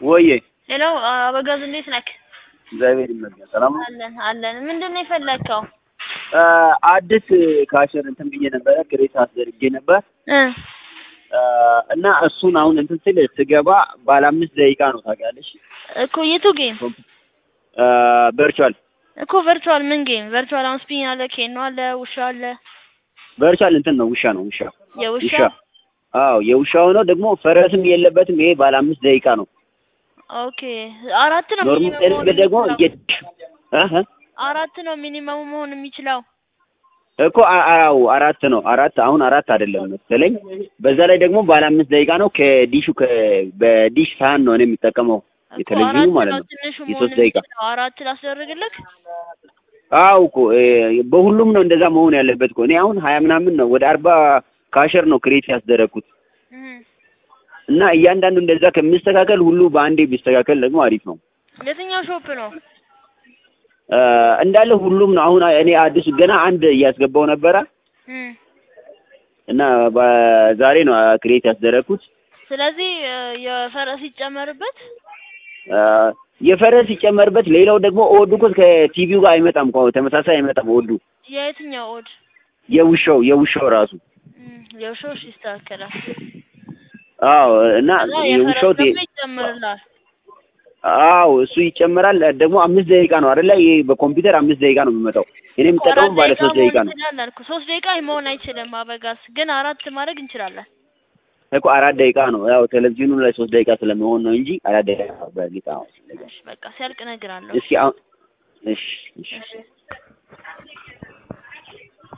ወዬ ሄሎ አበጋዝ እንዴት ነክ? እግዚአብሔር ይመስገን ሰላም ነው። አለን አለን። ምንድን ነው የፈለግከው? አዲስ ካሸር እንትን ብዬ ነበረ ክሬት አስደርጌ ነበር እ እና እሱን አሁን እንትን ስል ስገባ ባለ አምስት ደቂቃ ነው ታውቂያለሽ። እኮ የቱ ጌም ቨርቹዋል እኮ ቨርቹዋል ምን ጌም ቨርቹዋል? አሁን ስፒን አለ፣ ኬኖ አለ፣ ውሻ አለ። ቨርቹዋል እንትን ነው ውሻ ነው ውሻ የውሻ ውሻ አዎ የውሻ ሆኖ ደግሞ ፈረስም የለበትም። ይሄ ባለ አምስት ደቂቃ ነው። ኦኬ አራት ነው ኖርማል ሚኒመሙ መሆን ደግሞ የሚችለው። እህ አራት ነው ሚኒመሙ መሆን የሚችለው። እኮ አ- አዎ አራት ነው አራት አሁን አራት አይደለም መሰለኝ። በዛ ላይ ደግሞ ባለ አምስት ደቂቃ ነው። ከዲሹ ከ በዲሽ ሳህን ነው እኔ የሚጠቀመው እኮ የቴሌቪዥኑ አራት ማለት ነው ነው። ትንሹ መሆን የሶስት ደቂቃ የሚችለው። አራት ላስደርግልክ? አዎ እኮ እ፣ በሁሉም ነው እንደዛ መሆን ያለበት እኮ። እኔ አሁን ሀያ ምናምን ነው ወደ አርባ ካሸር ነው ክሬት ያስደረግኩት እህ እና እያንዳንዱ እንደዛ ከሚስተካከል ሁሉ በአንዴ ቢስተካከል ደግሞ አሪፍ ነው። የትኛው ሾፕ ነው? እ፣ እንዳለ ሁሉም ነው። አሁን እኔ አዲሱ ገና አንድ እያስገባው ነበረ እህ እና በዛሬ ነው ክሬት ያስደረግኩት። ስለዚህ እ፣ የፈረስ ይጨመርበት። እ፣ የፈረስ ሲጨመርበት ሌላው ደግሞ ኦዱ እኮ ከቲቪው ጋር አይመጣም እኮ ተመሳሳይ አይመጣም ኦዱ የየትኛው ኦድ? የውሻው የውሻው ራሱ እህ የውሻው እሺ ይስተካከላል። አዎ እና እና የውሻው የፈረስ ቴ- ደግሞ ይጨምርላል። አዎ እሱ ይጨመራል ደግሞ አምስት ደቂቃ ነው አይደለ ይሄ በኮምፒውተር አምስት ደቂቃ ነው የሚመጣው እኔ የምጠቀመው አራት ባለ ደቂቃ ሶስት ደቂቃ መሆን ነው ይችላል አልኩ። ሶስት ደቂቃ መሆን አይችልም አበጋዝ፣ ግን አራት ማድረግ እንችላለን። እኮ አራት ደቂቃ ነው ያው ቴሌቪዥኑ ላይ ሶስት ደቂቃ ስለሚሆን ነው እንጂ አራት ደቂቃ ነው በእርግጥ አዎ እሺ በቃ ሲያልቅ እነግርሃለሁ። እስኪ አሁን እሺ እሺ እሺ